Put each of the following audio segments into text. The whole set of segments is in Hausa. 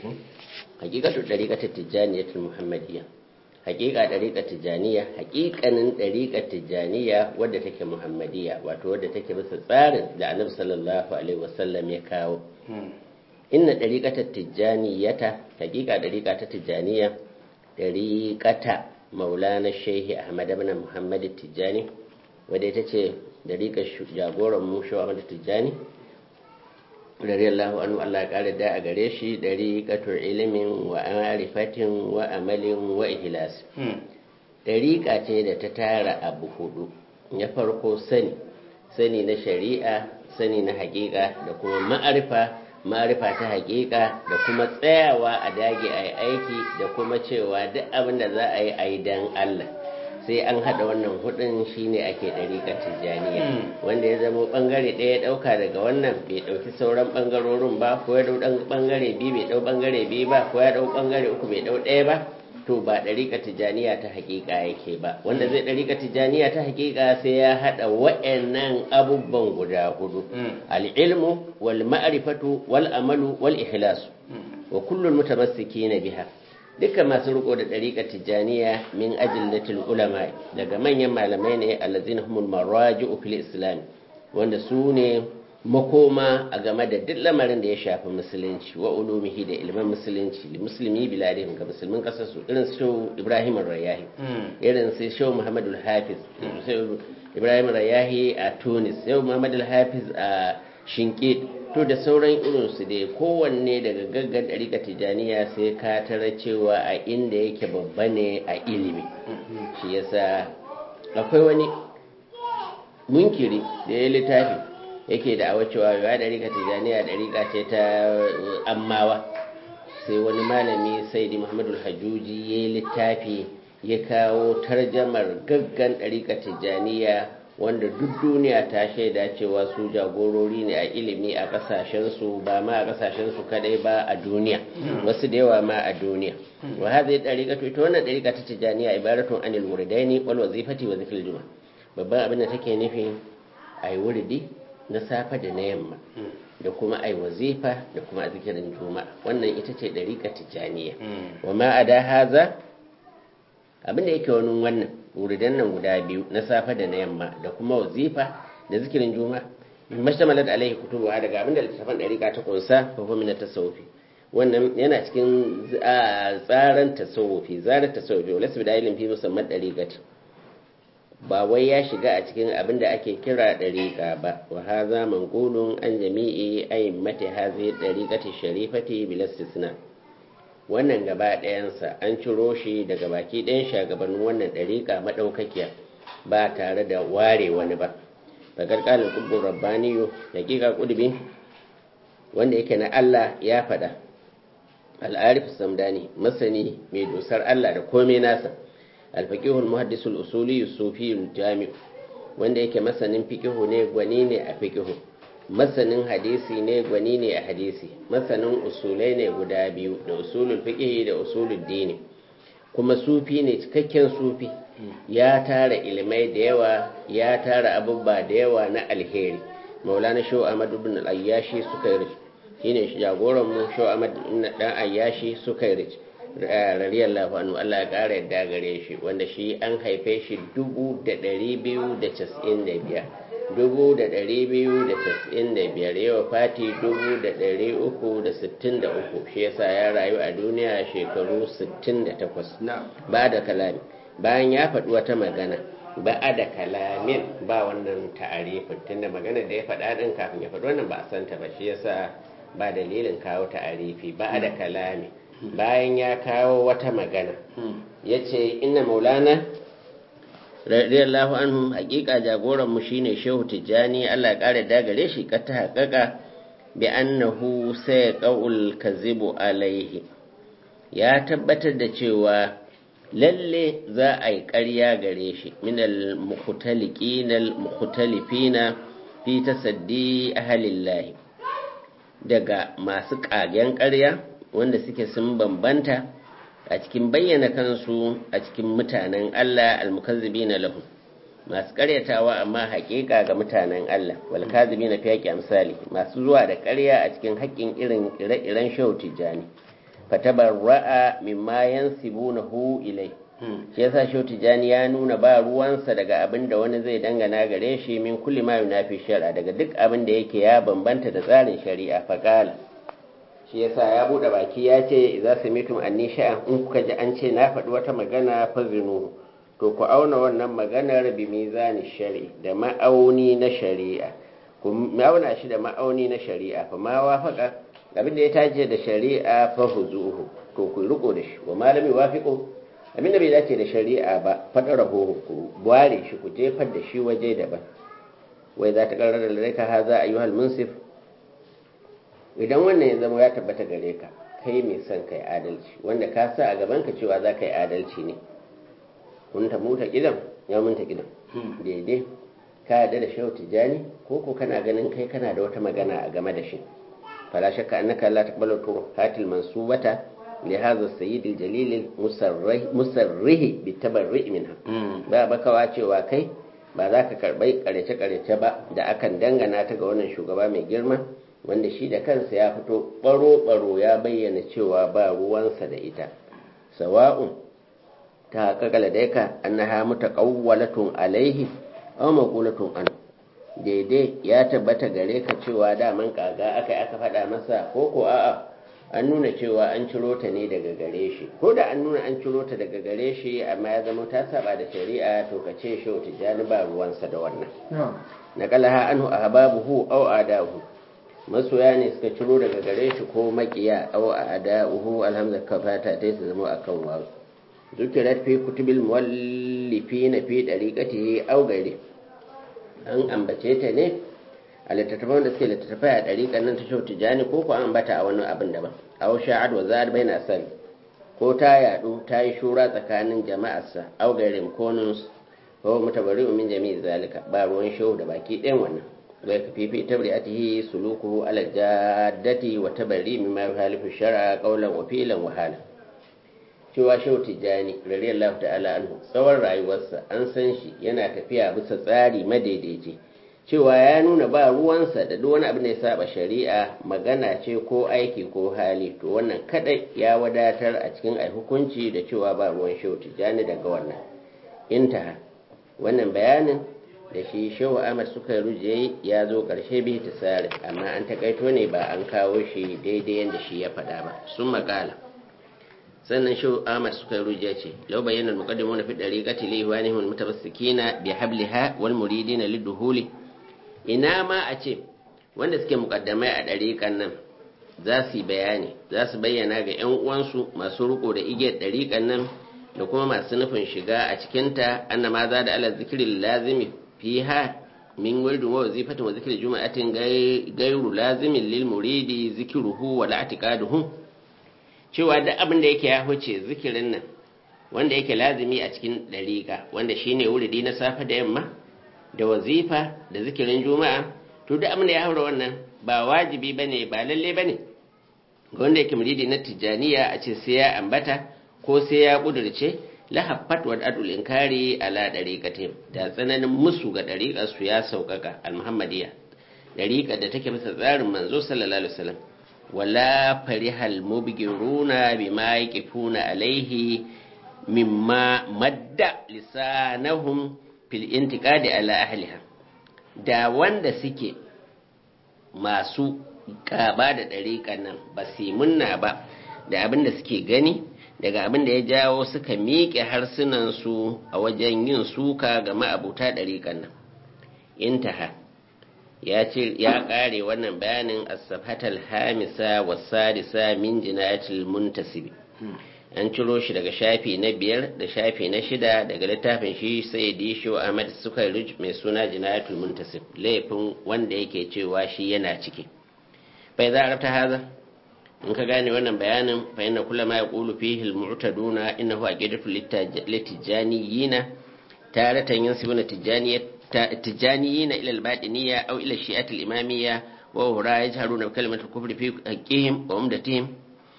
hakikatu dariqatul tijaniyatul muhammadiyya hakika dariqatul tijaniya hakikanin dariqatul tijaniya wadda take muhammadiyya wato wadda take bisa tsarin da annabi sallallahu alaihi wasallam ya kawo inna dariqatul tijaniyata hakika dariqatul tijaniya dariqata maulana shehi ahmad ibn muhammad tijani wadda ita ce dariqar jagoran mu shehu ahmad tijani radiyallahu anhu Allah ya kare da a gare shi dariqatul ilimin wa ma'rifatin wa amalin wa ihlas dariqa ce da ta tara abu hudu ya farko sani sani na shari'a sani na hakika da kuma ma'arifa ma'arifa ta hakika da kuma tsayawa a dage a yi aiki da kuma cewa duk abin da za a yi a yi dan Allah sai an haɗa wannan hudun shine ake ɗariƙa tijjaniya wanda ya zama ɓangare ɗaya ya ɗauka daga wannan bai ɗauki sauran ɓangarorin ba ko ya ɗau ɓangare biyu bai ɗau ɓangare biyu ba ko ya ɗau ɓangare uku bai ɗau ɗaya ba to ba ɗariƙa tijjaniya ta haƙiƙa yake ba wanda zai ɗariƙa tijjaniya ta haƙiƙa sai ya haɗa wa'annan abubuwan guda hudu al'ilmu wal ma'rifatu wal amalu wal ikhlasu wa kullum mutamassikina biha dukkan masu riko da ɗariƙa tijjaniya min ajillatul ulama daga manyan malamai ne allazina humul maraji'u fil islam wanda su ne makoma a game da duk lamarin da ya shafi musulunci wa ulumihi da ilman musulunci da musulmi biladihim ga musulmin kasar su irin su Ibrahim Rayahi irin su Shehu Muhammadu Hafiz Ibrahim Rayahi a Tunis Shehu Muhammadu Hafiz a Shinkit to da sauran irinsu dai kowanne daga gaggan ɗarika tijaniya sai ka tara cewa a inda yake babba ne a ilimi shi yasa akwai wani munkiri da ya littafi yake da awa cewa ya ɗarika tijaniya ɗarika ce ta ammawa sai wani malami saidi muhammadu hajjuji ya yi littafi ya kawo tarjamar gaggan ɗarika tijaniya wanda duk duniya ta shaida cewa su jagorori ne a ilimi a kasashensu ba ma a kasashensu kadai ba a duniya wasu da yawa ma a duniya wa hadhihi dariqatu ita wannan dariqa ta tijaniya ibaratun anil wuridaini wal wazifati wa zikr juma babban abin da take nufi ai wuridi na safa da na yamma da kuma ai wazifa da kuma zikirin juma'a wannan ita ce dariqa tijaniya wa ma ada haza abin da yake wani wannan wuridan nan guda biyu na safe da na yamma da kuma wazifa da zikirin juma mashtamalat alaihi kutubu daga abinda littafin dariƙa ta kunsa fa huwa min tasawufi wannan yana cikin tsaran tasawufi zarar tasawufi wala su da ilmin fi musamman dariƙat ba wai ya shiga a cikin abin da ake kira dariƙa ba wa hadha manqulun an jami'i a'immati hadhihi dariqati sharifati bil istisna wannan gaba ɗayansa an ciro shi daga baki ɗayan shagabannin wannan ɗariƙa maɗaukakiya ba tare da ware wani ba bakar ƙalin ƙubbin rabbaniyo daƙiƙa ƙudubi wanda yake na Allah ya faɗa al'arif samdani masani mai dosar Allah da komai nasa alfaƙihul muhaddisul usuli sufiyul jami'u wanda yake masanin fikihu ne gwani ne a fikihu masanin hadisi ne gwani ne a hadisi masanin usulai ne guda biyu da usulul fiqh da usulul dini kuma sufi ne cikakken sufi ya tara ilimai da yawa ya tara abubba da yawa na alheri maulana sho ahmad ibn al-ayyashi suka yi shine jagoran mu sho ahmad ibn dan ayyashi suka yi radiyallahu anhu Allah ya kara yadda gare shi wanda shi an haife shi dubu da ɗari biyu da casa'in da biyar dubu da ɗari biyu da casa'in da biyar yawa fati dubu da ɗari uku da sittin da uku shi yasa ya rayu a duniya shekaru sittin da takwas ba da kalami bayan ya faɗi wata magana ba a da kalamin ba wannan ta'arifin tunda magana da ya faɗa ɗin kafin ya faɗi wannan ba a santa ba shi yasa ba dalilin kawo ta'arifi ba a da kalami bayan ya kawo wata magana ya ce ina maulana radiyallahu anhu hakika jagoran mu shine shehu tijjani Allah ya kare dagare shi ka ta haƙaƙa bi annahu sai qaul kazibu alaihi ya tabbatar da cewa lalle za a yi ƙarya gare shi min al mukhtaliqin al mukhtalifina fi tasaddi ahlillahi daga masu ƙagen ƙarya wanda suke sun bambanta a cikin bayyana kansu a cikin mutanen Allah almukazzibina lahu masu karyatawa amma haƙiƙa ga mutanen Allah wal kazibina fi haqqi amsali masu zuwa da ƙarya a cikin haƙƙin irin ire-iren shehu tijjani fatabarra'a mimma yansibunahu ilai shi yasa shi tijani ya nuna ba ruwansa daga abin da wani zai dangana gare shi min kulli ma yunafi shar'a daga duk abin da yake ya bambanta da tsarin shari'a faqala shi yasa ya bude baki ya ce idza samitum anni sha'an in kuka ji an ce na faɗi wata magana fazinu to ku auna wannan maganar bi mizani shari'i da ma'auni na shari'a ku auna shi da ma'auni na shari'a fa ma wafaka abin da ya tace da shari'a fa huzuhu to ku riko da shi wa malami wafiqu abin da bai dace da shari'a ba faɗa raho ku ware shi ku jefar da shi waje daban wai za ta ƙarar da laika haza ayyuhal munsif idan wannan ya zama ya tabbata gare ka kai mai son kai adalci wanda ka sa a gaban ka cewa za ka yi adalci ne kun ta muta kidan ya munta kidan daidai ka yarda da shehu tijani ko ko kana ganin kai kana da wata magana a game da shi fala shakka annaka la taqbalu tuhatil mansubata li hadha sayyid al-jalil musarrih bi tabarri minha ba bakawa cewa kai ba za ka karbai karece karece ba da akan dangana ta ga wannan shugaba mai girma wanda shi da kansa ya fito baro-baro ya bayyana cewa ba ruwansa da ita sawa'un ta kakala da yaka annaha mutaqawwalatun alaihi aw maqulatun an daidai ya tabbata gare ka cewa daman kaga aka aka faɗa masa ko ko a'a an nuna cewa an ciro ta ne daga gare shi ko da an nuna an ciro ta daga gare shi amma ya zama ta saba da shari'a to ka ce shi tijani ba ruwansa da wannan naqalaha anhu ahbabuhu aw adahu masoya ne suka ciro daga gare shi ko makiya aw a'da'uhu alhamza kafata ta su zama akan wasu zukirat fi kutubil muwallifin fi dariqatihi aw gairi an ambace ta ne a littattafan da suke littattafai a dariƙan nan ta shau tijani ko ko an ambata a wani abin daban aw sha'ad wa za'ad baina sal ko ta yadu ta yi shura tsakanin jama'arsa aw gairin konus ko mutabari'u min jami'i zalika ba ruwan shehu da baki ɗayan wannan ويكفي في تبرئته سلوكه على الجادة وتبري مما يخالف الشرع قولا وفيلا وحالا cewa shehu tijjani radiyallahu ta'ala anhu tsawon rayuwarsa an san shi yana tafiya bisa tsari madaidaici cewa ya nuna ba ruwansa da duk wani abin da ya saba shari'a magana ce ko aiki ko hali to wannan kadai ya wadatar a cikin ai hukunci da cewa ba ruwan shehu tijjani daga wannan intaha wannan bayanin da shi shehu ahmad suka ruje ya zo ƙarshe bai ta tsari amma an takaito ne ba an kawo shi daidai yadda shi ya faɗa ba sun makala sannan shehu ahmad suka ruje ce lau bayyana muqaddimu na fi dariqati li ihwanihim almutabassikina bi habliha wal muridina liduhuli ina ma a ce wanda suke muqaddamai a dariƙan nan za su yi bayani za su bayyana ga 'yan uwansu masu riko da igiyar dariƙan nan da kuma masu nufin shiga a cikinta annama za da ala zikirin lazimi fiha min wirdin wa wazifatin wa zikirin juma'atin gairu lazimin lil muridi zikiruhu wa la'atiqaduhu cewa duk abin da yake ya huce zikirin nan wanda yake lazimi a cikin dariƙa wanda shine wuridi na safe da yamma da wazifa da zikirin juma'a to duk abin da ya haura wannan ba wajibi bane ba lalle bane ga wanda yake muridi na tijaniya a ce sai ya ambata ko sai ya kudurce lahaffat wa adul inkari ala dariqatihim da tsananin musu ga dariqar su ya saukaka al-muhammadiyya dariqar da take bisa tsarin manzo sallallahu alaihi wasallam wala farihal mubgiruna bima yaqifuna alaihi mimma madda lisanahum fil intiqadi ala ahliha da wanda suke masu kaba da dariqan nan ba su munna ba da abin da suke gani daga abin da ya jawo suka miƙe harsunansu a wajen yin suka ga ma'abuta ɗariƙan nan intaha ya ce ya ƙare wannan bayanin as-safhatal hamisa was-sadisa min jinayatil muntasibi an ciro shi daga shafi na biyar da shafi na shida daga littafin shi sai disho ahmad suka mai suna jinayatul muntasib laifin wanda yake cewa shi yana ciki bai za a rafta haza in ka gane wannan bayanin fa inna kulla ma yaqulu fihi al-mu'taduna innahu aqidatu litijaniyina taratan yansibuna tijaniyina ila al-batiniyya aw ila shi'at al-imamiyya wa hura yajharuna bi kalimati al-kufri fi haqqihim wa umdatihim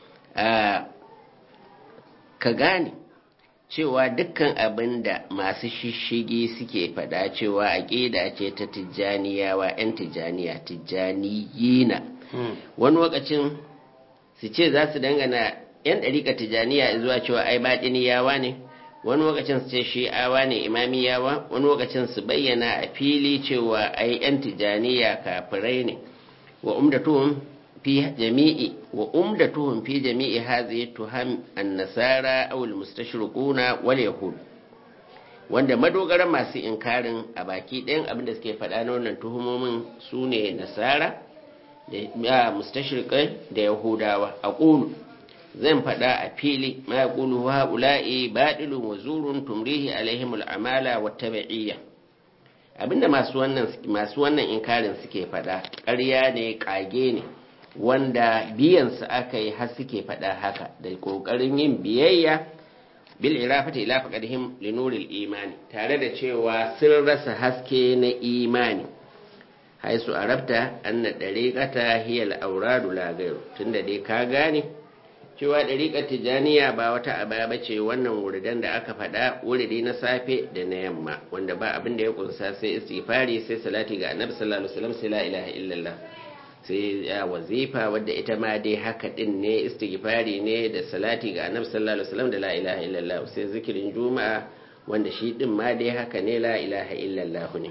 ka gane cewa dukkan abin da masu shishigi suke faɗa cewa aƙida ce ta tijjaniyawa 'yan tijjaniya tijjaniyina wani lokacin su ce za su dangana yan ɗariƙa tijaniya zuwa cewa ai baɗiniyawa ne wani lokacin su ce shi'awa ne imamiyawa wani lokacin su bayyana a fili cewa ai yan tijaniya kafirai ne wa umdatuhum fi jami'i wa umdatuhum fi jami'i hadhihi tuham an-nasara aw al-mustashriquna wal yahud wanda madogaran masu inkarin a baki ɗayan abin da suke faɗa na wannan tuhumomin su ne nasara da mustashrikai da yahudawa a ƙulu zan faɗa a fili ma ya ƙulu wa ula'i baɗilun wa zurun tumrihi alaihim al'amala wa tabi'iyya abinda masu wannan masu wannan inkarin suke faɗa ƙarya ne ƙage ne wanda biyansu aka yi har suke faɗa haka da ƙoƙarin yin biyayya bil irafati ila faqadihim li nuril imani tare da cewa sun rasa haske na imani haisu arabta anna dariqata hiya al-awradu la ghayru tunda dai ka gane cewa dariqar tijaniya ba wata aba bace wannan wuridan da aka faɗa wuridi na safe da na yamma wanda ba abin da ya kunsa sai istighfari sai salati ga annabi sallallahu alaihi wasallam sai la ilaha illallah sai ya wazifa wadda ita ma dai haka din ne istighfari ne da salati ga annabi sallallahu alaihi wasallam da la ilaha illallah sai zikirin juma'a wanda shi din ma dai haka ne la ilaha illallah ne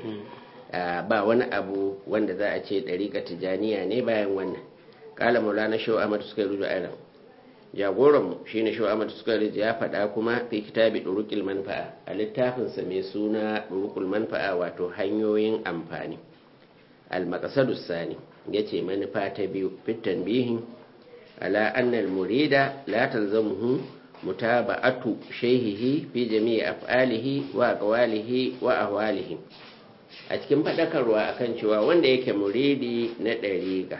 ba wani abu wanda za a ce dariƙa tijaniya ne bayan wannan kala maulana shehu ahmad suka yi rujo ayyana jagoranmu shi ne shehu ahmad suka yi ya faɗa kuma fi kitabi ɗurukul manfa'a a littafinsa mai suna ɗurukul manfa'a wato hanyoyin amfani al-maqsadus sani ya ce manufa ta biyu fitan bihin ala annal murida la talzamuhu mutaba'atu shayhihi fi jami'i af'alihi wa aqwalihi wa ahwalihi a cikin fadakarwa akan cewa wanda yake muridi na dariqa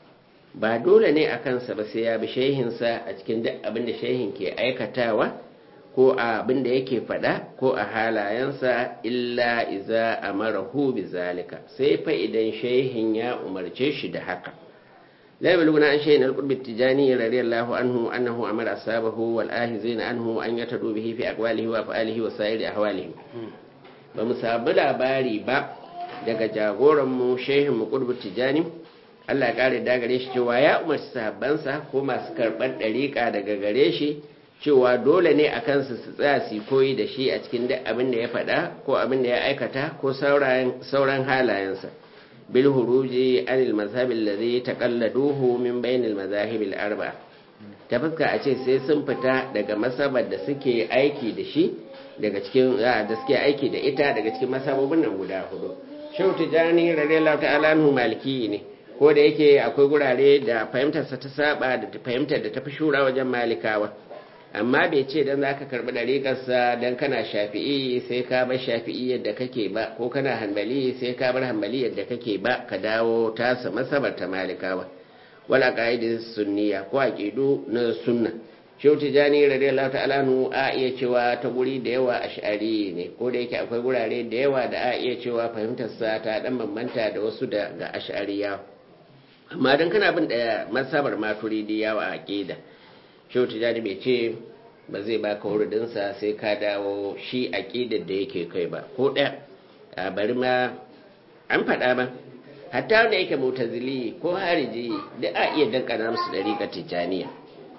ba dole ne akan sa ba sai ya bi shehinsa a cikin duk abin da shehin ke aikatawa ko a abin da yake fada ko a halayensa illa iza amarahu bi zalika sai fa idan shehin ya umarce shi da haka la yabluguna an shay'in al-qurb at-tijani radiyallahu anhu annahu amara ashabahu wal ahizina anhu an yatadu bihi fi aqwalihi wa af'alihi wa sa'iri ahwalihi ba mu sabu labari ba daga jagoran mu shehin mu qurb tijani Allah ya kare da gare shi cewa ya umarci sahabbansa ko masu karɓar ɗariƙa daga gare shi cewa dole ne a kansu su tsaya su koyi da shi a cikin duk abin da ya faɗa ko abin da ya aikata ko sauran halayensa bil huruji anil mazhab alladhi taqalladuhu min bainil mazahib al arba ta fuska a ce sai sun fita daga masabar da suke aiki da shi daga cikin da suke aiki da ita daga cikin masabobin nan guda hudu shehu tijani radiyallahu ta'ala anhu maliki ne ko da yake akwai gurare da fahimtarsa ta saba da fahimtar da ta fi shura wajen malikawa amma bai ce dan zaka karbi dariƙarsa dan kana shafi'i sai ka bar shafi'i yadda kake ba ko kana hanbali sai ka bar hanbali yadda kake ba ka dawo tasa masabar ta malikawa wala qaidi sunniya ko aqidu na sunna shehu tijani radiyallahu ta'ala nu a iya cewa ta guri da yawa ash'ari ne ko da yake akwai gurare da yawa da a iya cewa fahimtar sa ta dan bambanta da wasu da ga ash'ariya amma dan kana bin da masabar maturidi yawa a aqida shehu tijani bai ce ba zai baka wurudinsa sai ka dawo shi aƙidar da yake kai ba ko ɗaya a bari ma an faɗa ba hatta wanda yake mutazili ko hariji da a iya dankana musu ɗariƙa tijjaniya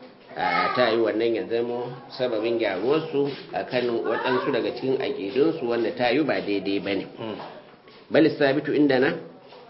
a ta yi wannan ya zamo sababin gyaruwarsu a kan waɗansu daga cikin aƙidunsu wanda ta yi ba daidai ba ne bali sabitu inda na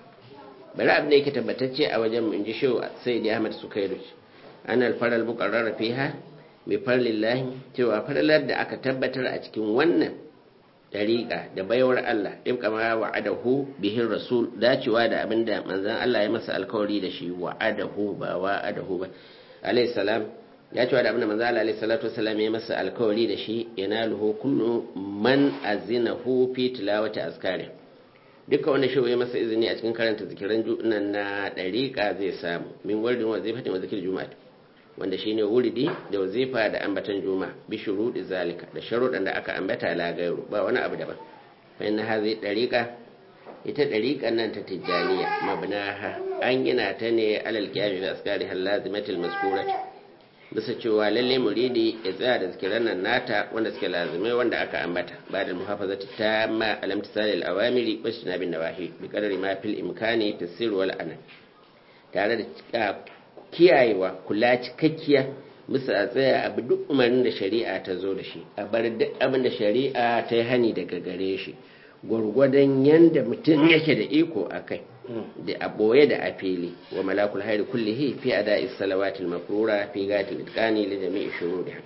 bari abin da yake tabbatacce a wajen mu in ji shehu sai da ahmad sukairu an alfarar mukarrar fiha bi farlillahi cewa farlar da aka tabbatar a cikin wannan dariƙa da baiwar Allah ibqa ma wa'adahu bihin rasul dacewa da abinda manzon Allah ya masa alkawari da shi wa'adahu ba wa'adahu ba alayhi salam ya cewa da abinda manzon Allah alayhi salatu wasallam ya masa alkawari da shi yanaluhu kullu man azinahu fi tilawati azkari duka wanda shi ya masa izini a cikin karanta zikiran nan na dariƙa zai samu min wardin wazifatin wa zikir juma'a wanda shine wuridi da wazifa da ambatan juma bi shurudi zalika da sharuɗan da aka ambata la gairu ba wani abu daban fa inna hadhihi dariqa ita dariqan nan ta tijaniya mabnaha an gina ta ne alal qiyami bi askari hal lazimatil mazkurati bisa cewa lalle muridi ya tsaya da zikiran nan nata wanda suke lazimai wanda aka ambata ba da muhafazati tamma alam tisali al awamiri wa shinabin nawahi bi qadari ma fil imkani tasir wal ana tare da kiyayewa kula cikakkiya musu a tsaya abu duk umarnin da shari'a ta zo da shi a bar duk abin da shari'a ta yi hani daga gare shi gwargwadon yadda mutum yake da iko a kai da a ɓoye da a fili wa malakul hairi kullihi fi a da'is salawatul mafrura fi gatil itkani li jami'i shuruɗi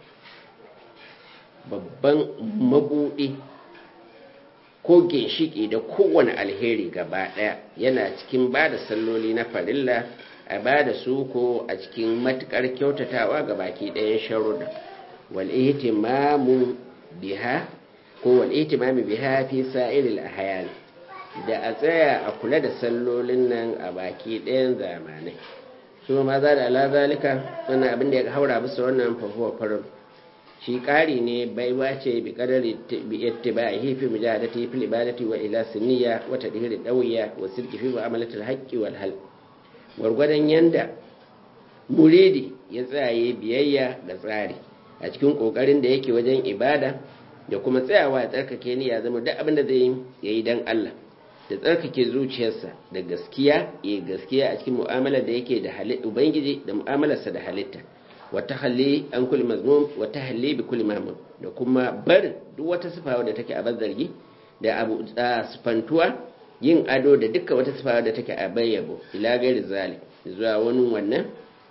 babban mabuɗi ko ginshiki da kowane alheri gaba ɗaya yana cikin ba da salloli na farilla a ba da su ko a cikin matukar kyautatawa ga baki ɗayan sharuɗa wal ihtimamu biha ko wal ihtimamu biha fi sa'iril ahyan da a tsaya a kula da sallolin nan a baki ɗayan zamanai su ma za da ala zalika wannan abin da ya haura bisa wannan fahuwa farin shi ƙari ne baiwa ce bi kadari bi ittibahi fi mujahadati fi ibadati wa ila sunniya wa tadhiri dawiya wa sirki fi mu'amalati al-haqqi wal hal gwargwadon yanda muridi ya tsaye biyayya ga tsari a cikin kokarin da yake wajen ibada da kuma tsayawa ya tsarkake ni ya zama duk abin da zai yi yayi dan Allah da tsarkake zuciyarsa da gaskiya ya gaskiya a cikin mu'amalar da yake da halitta ubangiji da mu'amalarsa da halitta wata halli an kulli mazmum wata halli bi kulli mamum da kuma barin duk wata sifa wadda take a zargi da abu sifantuwa yin ado da dukkan wata sifa wadda take a bayyabo ila gairi zali zuwa wani wannan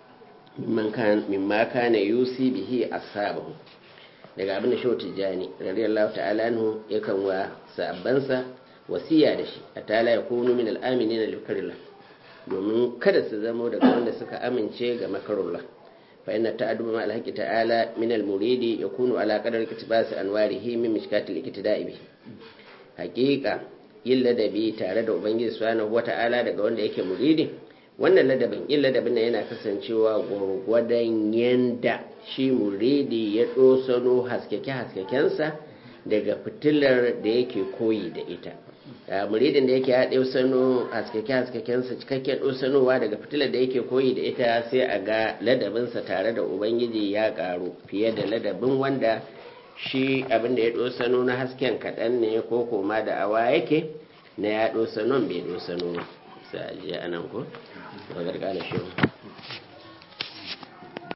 mimma kana yusi bihi ashabahu daga abin da shehu tijjani radiyallahu ta'ala anhu yakan wa sabbansa wasiya da shi a tala ya kunu min al'aminin alkarillah domin kada su zamo daga wanda suka amince ga makarullah fa inna ta'adduba ma alhaqi ta'ala min almuridi yakunu ala qadar iktibas anwarihi min mishkatil iktida'i bi haqiqa yin ladabi tare da ubangiji subhanahu wata'ala daga wanda yake muridi wannan ladabin yin ladabin nan yana kasancewa gwargwadon yanda shi muridi ya dosano haskeke haskekensa daga fitilar da yake koyi da ita muridin da yake ya ɗausano haskake-haskakensa cikakken ɗausanowa daga fitilar da yake koyi da ita sai a ga ladabinsa tare da ubangiji ya ƙaru fiye da ladabin wanda shi abin da ya ɗosano na hasken kaɗan ne ko koma da awa yake na ya ɗosanon bai ɗosano ba sai a je anan ko? Ba gargala shi